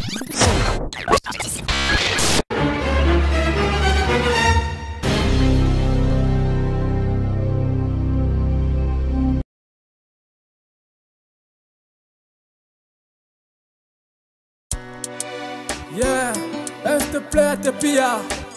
Yeah, este player te pia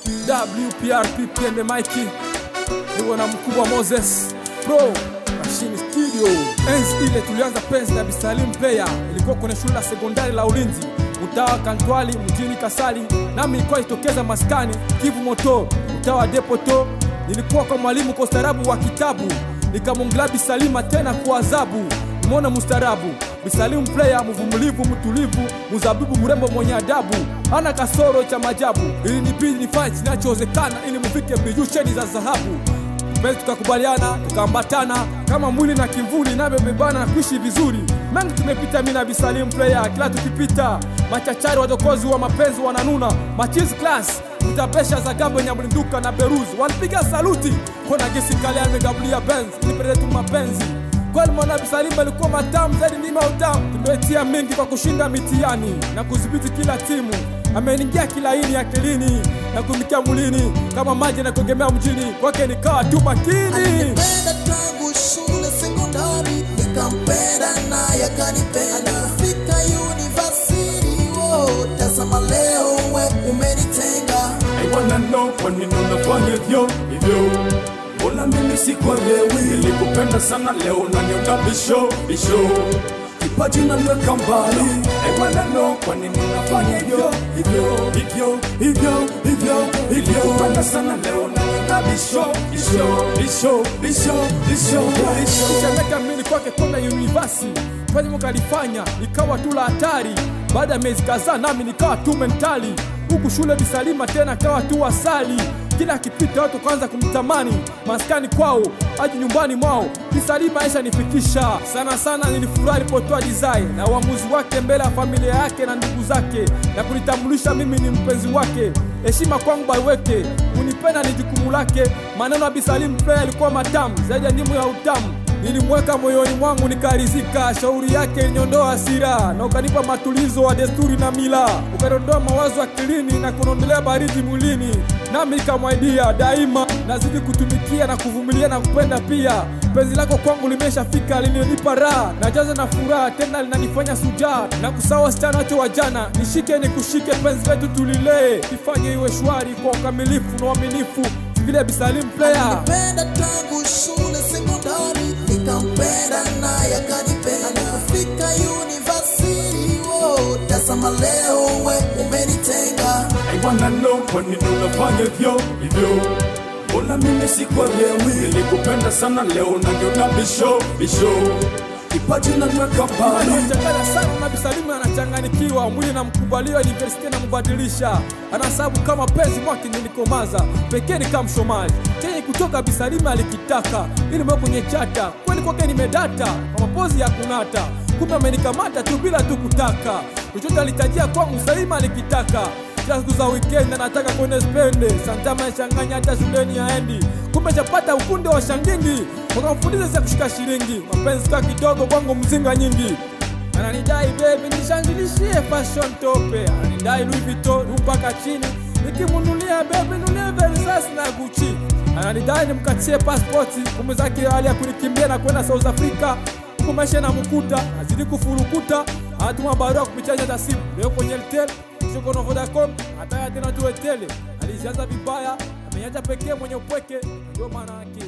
WPRP pende Mikey niwe na mkubwa Moses Pro Machine Studio. Enzi ile tulianza penzi na Bisalim player, ilikuwa kwenye shule la sekondari la ulinzi mtaa wa Kantwali mjini Kasali, nami ilikuwa itokeza maskani Kivu Moto mtaa wa Depoto. Nilikuwa kwa mwalimu kwa ustaarabu wa kitabu, nikamwongela Bisalima tena kwa adhabu Nimeona mustarabu Bisalimu player mvumilivu, mtulivu, mzabibu, mrembo, mwenye adabu, ana kasoro cha majabu. Ili nibidi nifanye kinachowezekana ili mufike bijusheni za dhahabu. Mbele tukakubaliana, tukaambatana kama mwili na kimvuli, navyobebana na kuishi vizuri. Mengi tumepita mimi na Bisalimu player, kila tukipita machachari wadokozi wa mapenzi wananuna machizi class utapesha za gabo nyamlinduka na beruzi walipiga saluti kona gesi kale amegabulia benz nipelele tu mapenzi kweli mwana Bisalima alikuwa matamu zaidi ndima utamu. Tumetia mengi kwa kushinda mitihani na kudhibiti kila timu, ameniingia kila ini akilini na kumikia mulini kama maji na kuegemea mjini, kwake nikawa tu makini. Nilipenda tangu shule sekondari, nikampenda naye akanipenda. Fika university, oh, tazama leo we umenitenga. I wanna know kwa nini unafanya hivyo hivyo mbona mimi sikuelewi nilikupenda sana leo unaniona bisho bisho kipaji naniweka mbali I wanna know kwa nini unafanya hivyo hivyo hivyo hivyo hivyo hivyo kupenda sana leo unaniona bisho bisho bisho bisho bisho bisho Kisha miaka mbili kwake kwenda university penye mkalifanya ikawa tu la hatari. Baada ya miezi kadhaa nami nikawa tu mentali, huku shule Bisalima tena kawa tu asali. Kila akipita watu kwanza kumtamani, maskani kwao aji nyumbani mwao. Bisalima aisha nifikisha sana sana, nilifurahi alipotoa design na uamuzi wake mbele ya familia yake na ndugu zake, na kunitambulisha mimi ni mpenzi wake. Heshima kwangu baiweke, kunipenda ni jukumu lake. Maneno ya Bisalim Player yalikuwa matamu zaidi ya ndimu ya utamu nilimweka moyoni mwangu nikarizika. Shauri yake iliniondoa hasira na ukanipa matulizo wa desturi na mila, ukaniondoa mawazo akilini na kuniondolea baridi mwilini, nami nikamwaidia daima nazidi kutumikia na kuvumilia na kupenda pia. Penzi lako kwangu limeshafika, lilinipa raha najaza na furaha, tena linanifanya sujaa na kusawa wasichana wote wa jana. Nishike nikushike, penzi letu tulilee, ifanye iwe shwari kwa ukamilifu na uaminifu, vile Bisalim Player. Nilipenda tangu shule sekondari, nikampenda naye akanipenda. Fika university, oh, tazama leo we umenitenga. I wanna know kwa nini unafanya hivyo hivyo mbona mimi sikuelewi nilikupenda sana leo unaniona bisho bisho kipaji naniweka mbali Anachanganya sana na Bisalimu anachanganikiwa, mwili na mkubalia university na mbadilisha, anasabu kama penzi mwake nilikomaza pekee ni kama mshomaji kenye kutoka Bisalimu alikitaka ili mwe kwenye chata kweli kwake nimedata kwa mapozi ya kunata, kumbe amenikamata tu bila tu kutaka chochote alitajia kwangu Salima alikitaka kila siku za weekend anataka kwenda spende santama changanya hata shuleni aendi kumbe chapata ukunde wa shangingi wakamfundisha za kushika shilingi mapenzi ka kidogo kwangu mzinga nyingi ananidai bebi nishanjilishie fashion tope ananidai Louis Vuitton mpaka chini nikimunulia bebi nulie Versace na Gucci ananidai nimkatie pasipoti kumbe zake hali ya kunikimbia na kwenda South Africa huku maisha na mkuta azidi kufurukuta anatuma barua kupitia nyota simu leo kwenye Airtel kesho kwa Vodacom ataya tena tu Airtel alizianza vibaya amenyacha pekee mwenye upweke ndio maana yake